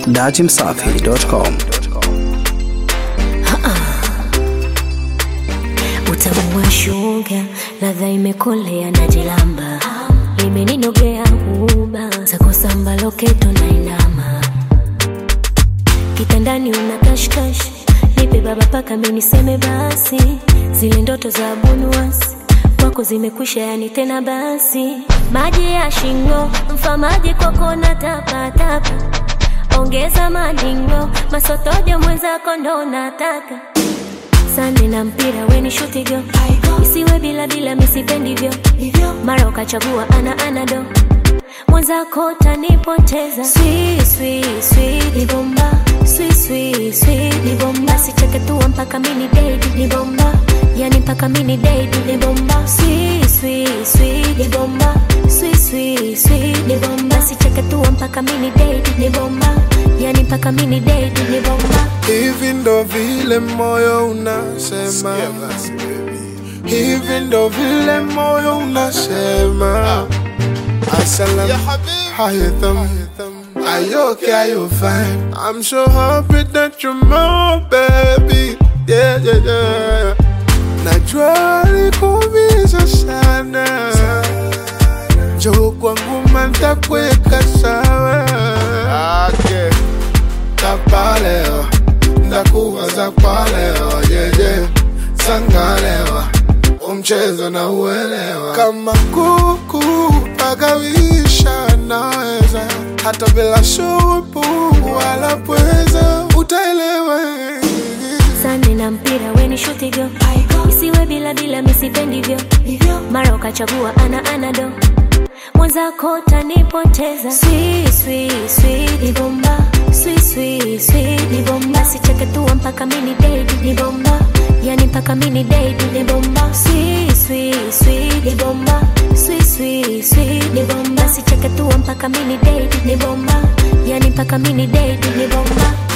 dachimsafi.com. utamu wa shuga, ladha imekolea na jilamba, limeninogea huba zako samba loketo na inama, kitandani una kashkash, nipe baba paka miniseme basi, zile ndoto za bunuasi kwako zimekwisha, yani tena basi, maji ya shingo mfamaji kwako na tapatapa, ongeza madingo masotojo mwenzako ndo nataka sande na mpira weni shuti go isiwe bila bila misipendivyo mara ukachagua ana anado mwenzako tanipoteza Sweet, sweet, sweet, ni bomba Sweet, sweet, sweet, ni bomba sicheketua mpaka mini dedi ni bomba yani mpaka mini dedi ni bomba Sweet, sweet, sweet, ni bomba Sweet, sweet, sweet, ni bomba sicheketua mpaka mini dedi ni bomba yani mpaka mini dedi ni bomba Hivi ndo vile moyo unasema, hivi ndo vile moyo unasema. Assalam, how you thumb? Are you okay? Are you fine? I'm so happy that you're my baby. Yeah, yeah, yeah. Najua likuumiza sana, njoo kwangu mantakuweka sawa. Okay. Tapaleo, ndakuwaza kwa leo, yeah, yeah. Sangalewa, umchezo na uelewa. Kama kuku pagawisha naweza, hata bila shupu wala pweza, utaelewa. sande na mpira weni shuti go isiwe bila bila misipendivyo mara ukachagua ana anado mwenzako tanipoteza Sweet, sweet, sweet, ni bomba Sweet, sweet, sweet, ni bomba sicheketua mpaka mini dedi ni bomba yani mpaka mini dedi ni bomba Sweet, sweet, sweet, ni bomba Sweet, sweet, sweet, ni bomba sicheketua mpaka mini dedi ni bomba yani mpaka mini dedi ni bomba